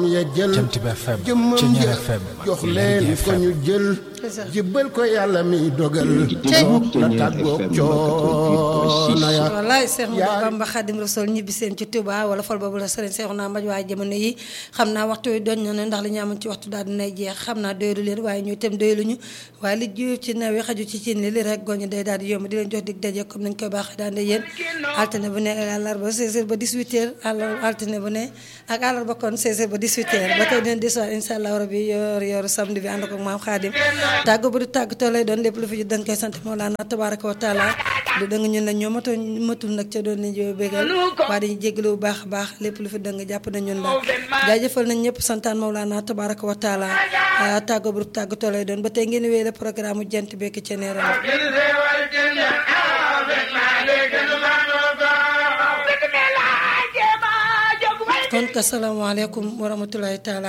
ya jël Jant bi FM jëmmam Ceñeer ja FM jox leen ko ñu jël jibbal ko yàlla mi dogal soog la tàggoog coono ya wallaay Cheikh Modou Bamba Khadim Rasoul ñibbi seen ci Touba wala fol boobu la sëriñ Cheikh naa mbaj waaye jamono yi xam naa waxtu wi doñ na ne ndax li ñu amoon ci waxtu daal dinay jeex xam naa doylu leen waaye ñu itam doyluñu waaye li jiw ci naw yi xaju ci cin li li rek goñu day daal di yomb di leen jox dig daje comme nañ koy baaxee daan de yéen altine bu ne àllarba 16h ba 18h altine bu ne ak àllarba kon 16h ba 18h ba tey dinañ desuwaat incha allah rabi yor yor samedi bi ànd ko maam Khadim tàggu bu du tàggatoo lay doon lépp lu fi dañ koy sant Mawlana tabaraka wa taala lu dëng ñun la ñoo mato matul nag ca doon nañ jo bégal waaye dañuy jégalu bu baax a baax lépp lu fi dëng jàpp na ñun la jaajëfal nañ ñëpp santaan Mawlana tabaraka wa taala tàggu bu du tàggatoo lay doon ba tey ngeen wéy le programme jant bekk ca neeram kon ka salaamaaleykum wa rahmatulahi taala